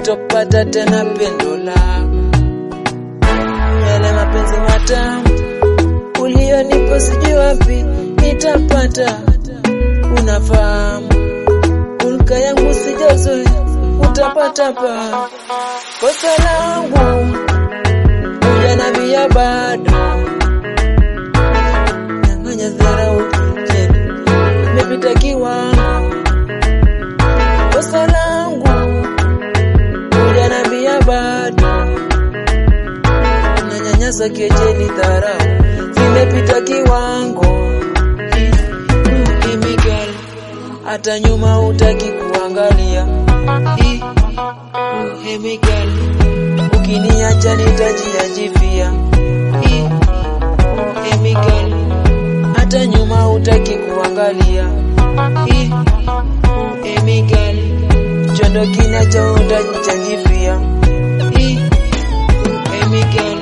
sitopata tena pendo lako, yale mapenzi matamu ulionipa sijui wapi nitapata. Unafahamu hulka yangu sijazoea, utapata pa kosa langu ujanambia bado nyang'anya dharau jeni imepita kiwango kosa langu ujanambia bado nanyanyasa kejeli dharau zimepita kiwango Chemical hata nyuma utaki kuangalia Ih, uh, chemical ukiniacha nitajiajivia Ih, uh, chemical hata nyuma utaki kuangalia Ih, uh, chemical chondo kinacho utajichanjivia Ih, uh, chemical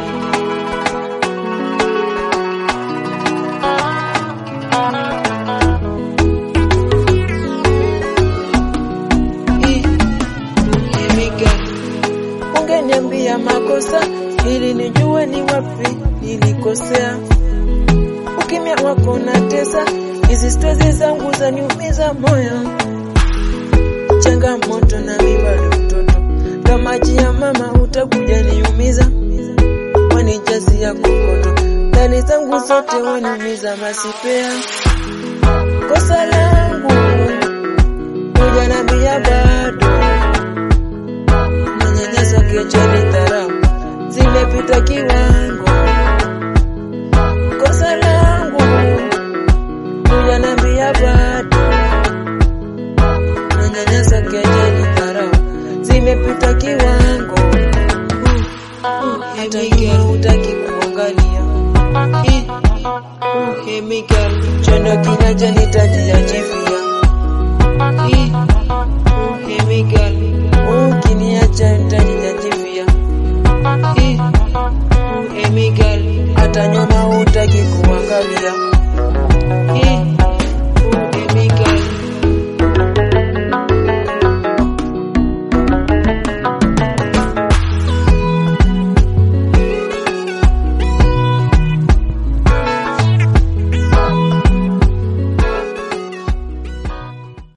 Ih, chemical ungeniambia makosa ili nijue ni wapi nilikosea. Ukimya wako unatesa, hizi stresi zangu zaniumiza moyo. Changamoto na mimi bado mtoto, kama maji ya mama utakuja niumiza, wanijazia kokoto, ndani zangu zote waniumiza masipea. Kosa langu hujanambia bado manyanyaso kejeli dharau zimepita kiwango. Kosa langu hujanambia bado, manyanyaso kejeli dharau zimepita kiwango. Uh, uh, hata ikiwa hutaki kuangalia Ih, uh, chemical chondo kinacho nitajiajivia